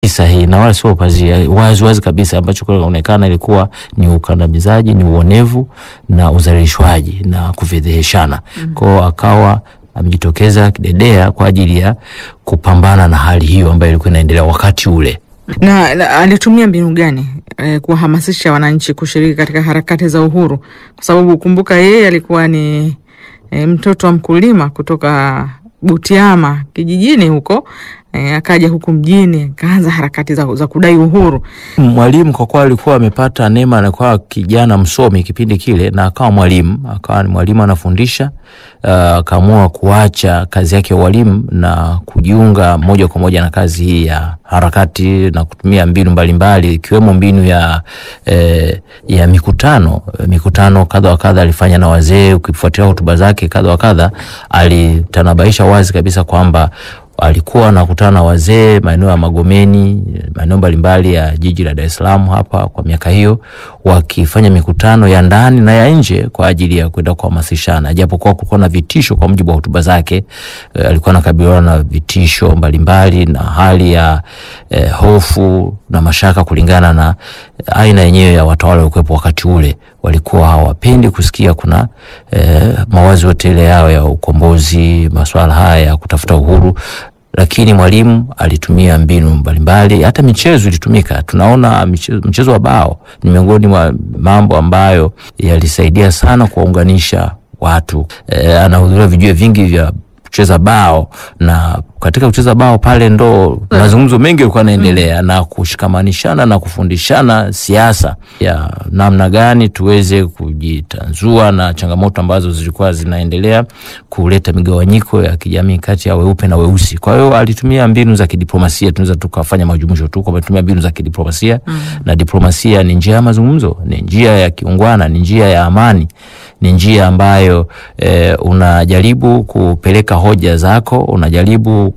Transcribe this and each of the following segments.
sahihi na wala sio pazia, wazi wazi kabisa, ambacho kinaonekana ilikuwa ni ukandamizaji, ni uonevu na udhalilishwaji na kufedheheshana. Mm. Kwao akawa amejitokeza kidedea kwa ajili ya kupambana na hali hiyo ambayo ilikuwa inaendelea wakati ule. Na, na alitumia mbinu gani eh, kuwahamasisha wananchi kushiriki katika harakati za uhuru? Kwa sababu kumbuka, yeye alikuwa ni eh, mtoto wa mkulima kutoka Butiama kijijini huko eh, akaja huku mjini akaanza harakati za, za kudai uhuru. Mwalimu kwa kuwa alikuwa amepata neema, alikuwa kijana msomi kipindi kile, na akawa mwalimu, akawa ni mwalimu anafundisha. Akaamua uh, kuacha kazi yake ya ualimu na kujiunga moja kwa moja na kazi hii ya harakati na kutumia mbinu mbalimbali ikiwemo mbinu ya, eh, ya mikutano mikutano kadha wa kadha alifanya na wazee. Ukifuatilia hotuba zake kadha wa kadha, alitanabaisha wazi kabisa kwamba alikuwa anakutana na wazee maeneo ya Magomeni, maeneo mbalimbali ya jiji la Dar es Salaam hapa kwa miaka hiyo, wakifanya mikutano ya ndani na ya nje kwa ajili ya kwenda kuhamasishana, japokuwa kulikuwa na vitisho. Kwa mujibu wa hotuba zake, eh, alikuwa anakabiliana na vitisho mbalimbali na hali ya eh, hofu na mashaka kulingana na aina yenyewe ya watawala waliokuwepo wakati ule. Walikuwa hawapendi kusikia kuna eh, mawazo yote ile yao ya ukombozi, masuala haya ya kutafuta uhuru lakini Mwalimu alitumia mbinu mbalimbali, hata michezo ilitumika. Tunaona mchezo, mchezo wa bao ni miongoni mwa mambo ambayo yalisaidia sana kuwaunganisha watu. E, anahudhuria vijue vingi vya kucheza bao na katika kucheza bao pale ndo mazungumzo mengi yalikuwa yanaendelea na kushikamanishana na kufundishana siasa ya namna gani tuweze kujitanzua na changamoto ambazo zilikuwa zinaendelea kuleta migawanyiko ya kijamii kati ya weupe na weusi. Kwa hiyo alitumia mbinu za kidiplomasia, tunaweza tukafanya majumuisho tu kwa kutumia mbinu za kidiplomasia mm. na diplomasia ni njia ya mazungumzo, ni njia ya kiungwana, ni njia ya amani ni njia ambayo e, unajaribu kupeleka hoja zako, unajaribu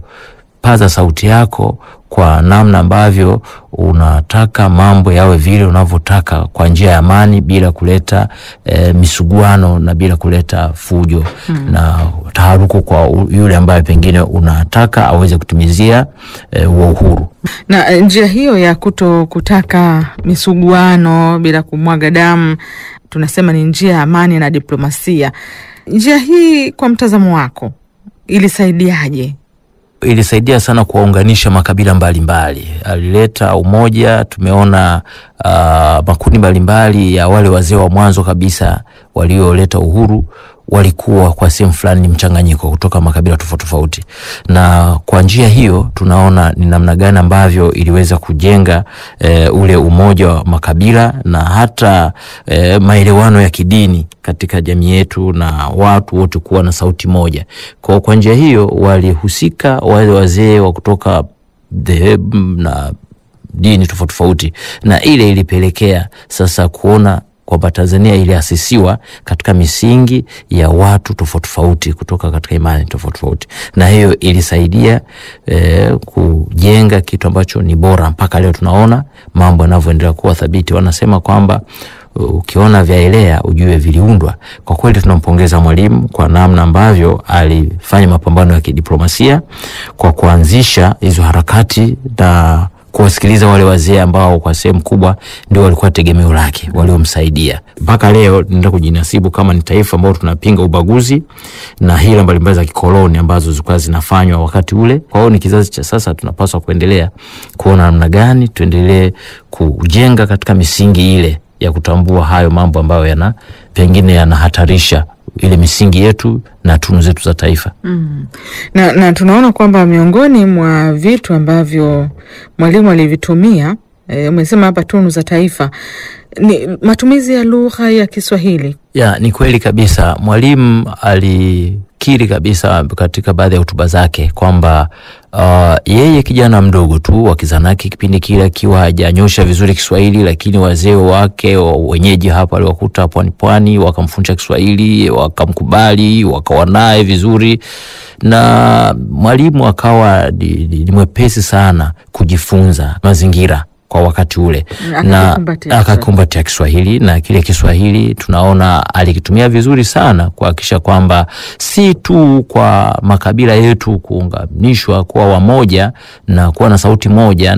kupaza sauti yako kwa namna ambavyo unataka mambo yawe vile unavyotaka kwa njia ya amani bila kuleta e, misuguano na bila kuleta fujo hmm, na taharuku kwa yule ambaye pengine unataka aweze kutumizia e, huo uhuru. Na njia hiyo ya kuto kutaka misuguano bila kumwaga damu tunasema ni njia ya amani na diplomasia. Njia hii kwa mtazamo wako ilisaidiaje? Ilisaidia sana kuwaunganisha makabila mbalimbali mbali. Alileta umoja. Tumeona uh, makundi mbalimbali ya wale wazee wa mwanzo kabisa walioleta uhuru walikuwa kwa sehemu fulani ni mchanganyiko kutoka makabila tofauti tofauti, na kwa njia hiyo tunaona ni namna gani ambavyo iliweza kujenga e, ule umoja wa makabila na hata e, maelewano ya kidini katika jamii yetu na watu wote kuwa na sauti moja. Kwa kwa njia hiyo walihusika wale wazee wa kutoka dhehebu na dini tofauti tofauti, na ile ilipelekea sasa kuona kwamba Tanzania iliasisiwa katika misingi ya watu tofauti tofauti kutoka katika imani tofauti tofauti, na hiyo ilisaidia eh, kujenga kitu ambacho ni bora. Mpaka leo tunaona mambo yanavyoendelea kuwa thabiti. Wanasema kwamba ukiona vyaelea ujue viliundwa. Kwa kweli tunampongeza Mwalimu kwa namna ambavyo alifanya mapambano ya kidiplomasia kwa kuanzisha hizo harakati na kuwasikiliza wale wazee ambao kwa sehemu kubwa ndio walikuwa tegemeo lake waliomsaidia mpaka leo. Naenda kujinasibu kama ni taifa ambao tunapinga ubaguzi na hila mbalimbali za kikoloni ambazo zilikuwa zinafanywa wakati ule. Kwa hiyo ni kizazi cha sasa, tunapaswa kuendelea kuona namna gani tuendelee kujenga katika misingi ile ya kutambua hayo mambo ambayo yana pengine yanahatarisha ile misingi yetu na tunu zetu za taifa. Mm. Na, na tunaona kwamba miongoni mwa vitu ambavyo Mwalimu alivitumia e, umesema hapa tunu za taifa ni matumizi ya lugha ya Kiswahili. Ya, ni kweli kabisa. Mwalimu alikiri kabisa katika baadhi ya hotuba zake kwamba uh, yeye kijana mdogo tu wa kizanaki kipindi kile akiwa hajanyosha vizuri Kiswahili, lakini wazee wake wenyeji hapa aliwakuta pwani pwani, wakamfundisha Kiswahili, wakamkubali, wakawa naye vizuri, na Mwalimu akawa ni mwepesi sana kujifunza mazingira kwa wakati ule na Akakikumbatia akakumbatia Kiswahili na kile Kiswahili tunaona alikitumia vizuri sana kuhakikisha kwamba si tu kwa makabila yetu kuunganishwa kuwa wamoja na kuwa na sauti moja